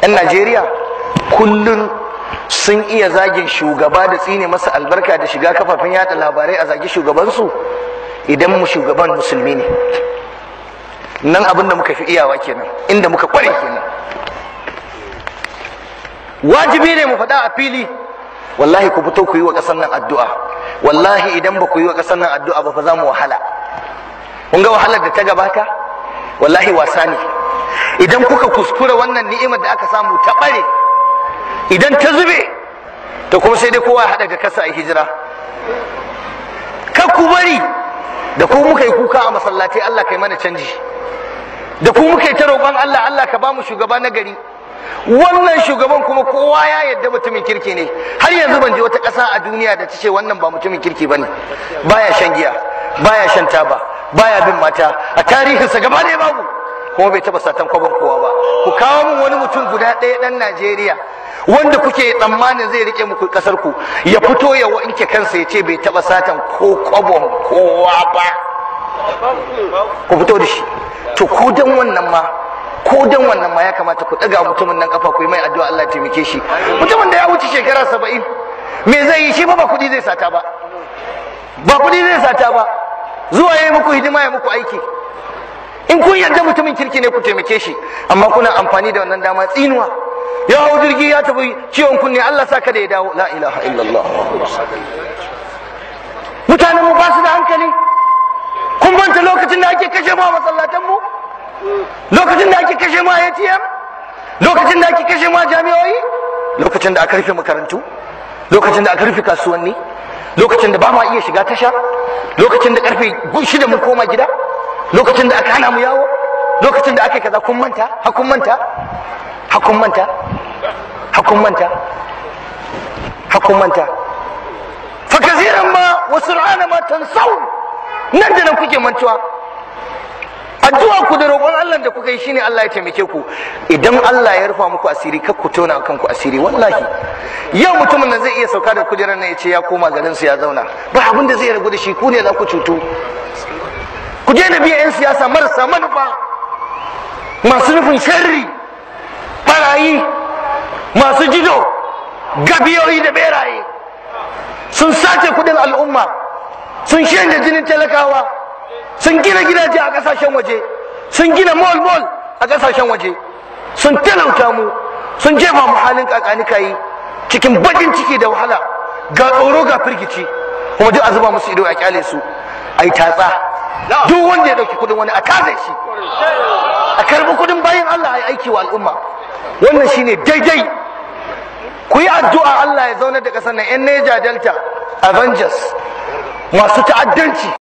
'yan najeriya kullum sun iya zagin shugaba da tsine masa albarka da shiga kafafen yada labarai a zagi shugabansu idan mu shugaban musulmi ne nan abin da muka fi iyawa kenan inda muka kware kenan wajibi ne mu faɗa a fili wallahi ku fito ku yi wa ƙasar nan addu'a wallahi idan ba ku yi wa ƙasar nan addu'a ba fa za mu wahala kun ga wahalar da ta gabata wallahi wasa ne idan kuka kuskura wannan ni'imar da aka samu ta ɓare idan ta zube to kuma sai dai kowa haɗa ga kasa a hijira kar ku bari da ku muka yi kuka a masallatai Allah kai mana canji da ku muka yi ta roƙon Allah Allah ka ba mu shugaba na gari wannan shugaban kuma kowa ya yadda mutumin kirki ne har yanzu ban je wata ƙasa a duniya da ta ce wannan ba mutumin kirki bane baya shan giya baya shan taba baya bin mata a tarihinsa gaba ɗaya babu kuma bai taɓa satan kwabon kowa ba ku kawo min wani mutum guda ɗaya ɗan Najeriya wanda kuke tsammanin zai rike muku ƙasar ku ya fito ya wanke kansa ya ce bai taɓa satan ko kwabon kowa ba ku fito da shi to ko dan wannan ma ko dan wannan ma ya kamata ku ɗaga mutumin nan kafa ku yi mai addu'a Allah ya taimake shi mutumin da ya wuce shekara saba'in me zai yi shi ba ba kuɗi zai sata ba ba kuɗi zai sata ba zuwa ya yi muku hidima ya muku aiki in kun yarda mutumin kirki ne ku taimake shi amma kuna amfani da wannan dama tsinuwa ya hau jirgi ya tafi ciwon kunne Allah sa kada ya dawo la ilaha illallah mutanen mu ba su da hankali kun banta lokacin da ake kashe mu a masallatan mu lokacin da ake kashe mu a ATM lokacin da ake kashe mu a jami'o'i lokacin da aka rufe makarantu lokacin da aka rufe kasuwanni lokacin da ba ma iya shiga tasha lokacin da karfe shida mun koma gida lokacin da aka hana mu yawo lokacin da aka kaza kun manta hakun manta hakun manta hakun manta hakun manta fa kaziran ma wa sur'ana ma tansawun nan da nan kuke mantuwa addu'a ku da roƙon Allah da kuka yi shine Allah ya taimake ku idan Allah ya rufa muku asiri kar ku tona kanku asiri wallahi yau mutumin nan zai iya sauka da kujerar nan ya ce ya koma garin su ya zauna ba abin da zai ragu da shi ku ne za ku cutu ku je na biya 'yan siyasa marasa manufa masu nufin sharri barayi masu jido gabiyoyi da beraye sun sace kudin al'umma sun shanye jinin talakawa sun gina gidaje a kasashen waje sun gina mall mall a kasashen waje sun talauta mu sun jefa mu halin kakanikayi cikin bakin ciki da wahala ga tsoro ga firgici kuma duk a zuba musu ido a kyale su ai tatsa duk wanda ya dauki kudin wani a kaze shi a karbi kudin bayan Allah ya aiki wa al'umma wannan shine daidai ku yi addu'a Allah ya zaunar da kasar nan yan Niger Delta Avengers masu ta'addanci